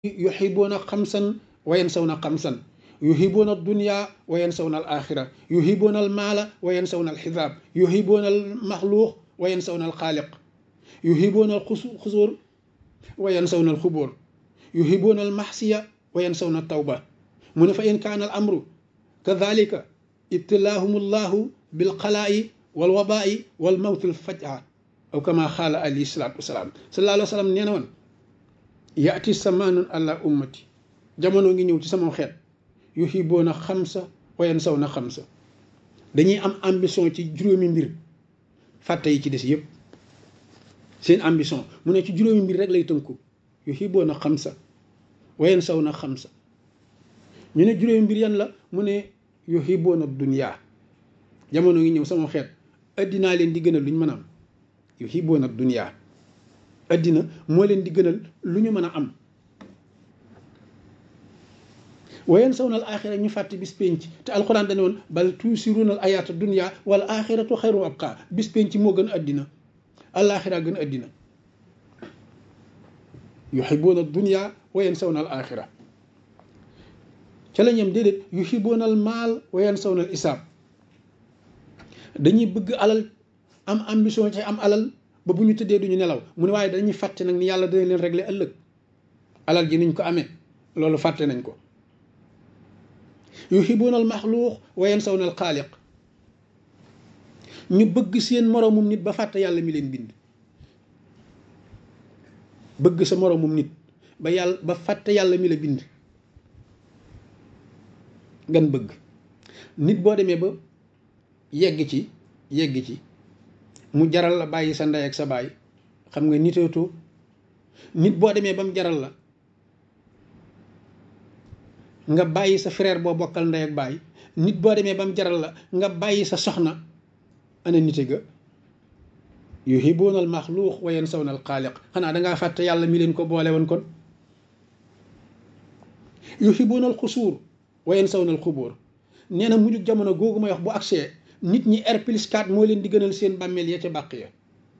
yuhibuuna xamsan wa yansawna xamsan yuhibuuna dunya wa yansawna al axira yuhibuuna al maala wa yansawna al xisaab yuhibuuna al maxluuq wa yansawna al xaaliq yuhibuuna al xusuur wa yansawna al xubóor yuhibuuna al maxsiya wa yansawna al tawba mu ne fa in kaana al amru kadalika ibtilaahum allahu bilxalaa'i wal wabaa'i wal mawti al fajaa aw kama xaala alayhi salaatu wasalaam sallallahu alayhi wa sallam nee na woon yaati samaanun ala ummati jamono ngi ñëw ci sama xeet yuhibuuna xamsa wa yansawna xamsa dañuy am ambition ci juróomi mbir fàtte yi ci des yëpp seen ambition mu ne ci juróomi mbir rek lay tënku yuhibuuna xamsa wa yansawna xamsa ñu ne juróomi mbir yan la mu ne yuhibuuna dunya jamono ngi ñëw sama xeet addinaa leen di gënal lu ñu mën a am yuhibuuna dunya addina moo leen di gënal lu ñu mën a am wayen saw na al axira ñu fàtte bis penc te alxuraan dane woon bal tuusiruuna al ayaata dunya wal axiratu xayru abqa bis penc moo gën addina alaxira gën addina yuhibuuna dunya wayen saw na al axira ca la ñem déedéet yuhibuuna al maal wayen saw na al isaab dañuy bëgg alal am ambition ci am alal ba bu ñu tëddee duñu nelaw mu ne waaye dañuy fàtte nag ni yàlla dana leen régler ëllëg alal ji niñ ko amee loolu fàtte nañ ko yuhibuuna al maxluuq wa yansawna al xaaliq ñu bëgg seen moroomum nit ba fàtte yàlla mi leen bind bëgg sa moroomum nit ba yàlla ba fàtte yàlla mi la bind gan bëgg nit boo demee ba yegg ci yegg ci mu jaral la bàyyi sa ndey ak sa baay xam nga niteetoo nit boo demee ba mu jaral la nga bàyyi sa frère boo bokkal ndey ak baay nit boo demee ba mu jaral la nga bàyyi sa soxna ana nite ga yuhibuuna al maxluuq wa yansawna al xaaliq xanaa dangaa fàtte yàlla mi leen ko boole woon kon yuhibuuna al xusuur wa yansawna al xubóor nee na mujj jamono googu may wax bu agsee nit ñi R plus 4 moo leen di gënal seen bàmmeel ya ca bàq ya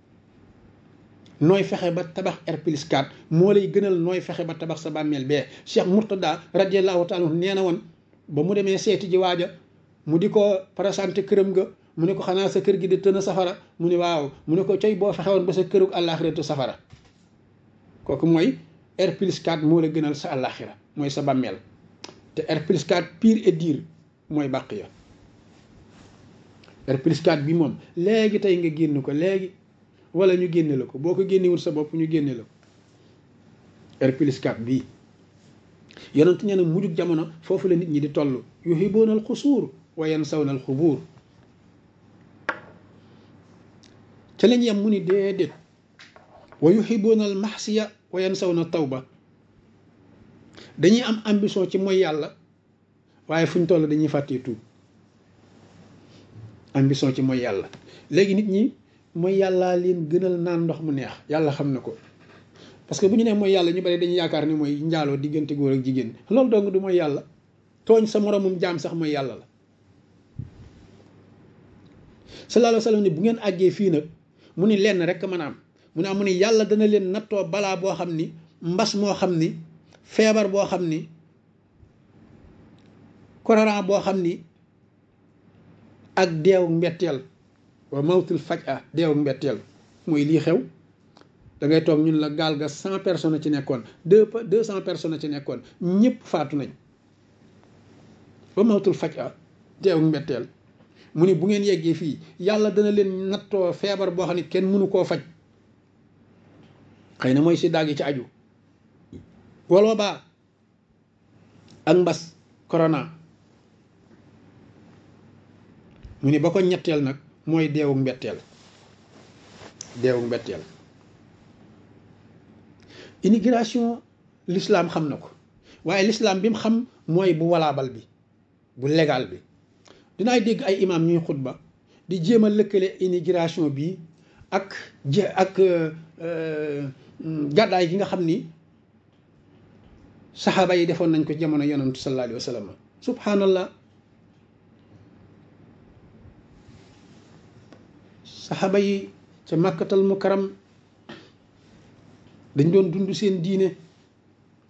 nooy fexe ba tabax R plus 4 moo lay gënal nooy fexe ba tabax sa bàmmeel bee Cheikh Mourtada radiallahu taala nee na woon ba mu demee seeti ji waaja mu di ko présenté këram ga mu ne ko xanaa sa kër gi di tën a safara mu ne waaw mu ne ko coy boo fexe woon ba sa kërug àllaaxiratu safara kooku mooy R plus 4 moo la gënal sa àllaaxira mooy sa bàmmeel te R plus 4 pire et dire mooy bàq ya R plus 4 bi moom léegi tey nga génn ko léegi wala ñu génne la ko boo ko génnewul sa bopp ñu génne la ko R plus 4 bii yonent nee na mujjug jamono foofu la nit ñi di toll yuhibuuna al xusuur wa yansawna al xubuur ca lañ yem mu ni déedéet wa yuhibuuna al maxsiya wa yansawna tawba dañuy am ambition ci mooy yàlla waaye fu ñu toll dañuy fàttee tuub ambition ci mooy yàlla léegi nit ñi mooy yàllaa leen gënal naan ndox mu neex yàlla xam na ko parce que bu ñu nee mooy yàlla ñu bari dañuy yaakaar ni mooy njaaloo diggante góor ak jigéen loolu dong du mooy yàlla tooñ sa moromum jaam sax mooy yàlla la sallallahu alayhi wa sallam ni bu ngeen àggee fii nag mu ni lenn rek mën a am mu ne am mu ni yàlla dana leen nattoo balaa boo xam ni mbas moo xam ni feebar boo xam ni korona boo xam ni ak deewu mbetteel wa mawtul faj a deewu mbetteel mooy lii xew da ngay toog ñun la gaal ga cent personnes ci nekkoon deux deux cent personnes ci nekkoon ñëpp faatu nañ wa mawtul faj a deewu mbetteel mu ni bu ngeen yeggee fii yàlla dana leen nattoo feebar boo xam ne kenn mënu koo faj xëy na mooy si daag yi ci aju waloo baa ak mbas corona mu ni ba ko ñetteel nag mooy deewu mbetteel deewu mbetteel immigration l'islam xam na ko waaye l'islam bi mu xam mooy bu walaabal bi bu légal bi dinaay dégg ay imam ñuy xutba di jéem a lëkkale immigration bi ak je ak gàddaay gi nga xam ni saxaaba yi defoon nañ ko jamono yonantu sallallahu alayhi wa sallam subhanallah saxaaba yi ca màkkatal mukaram dañ doon dund seen diine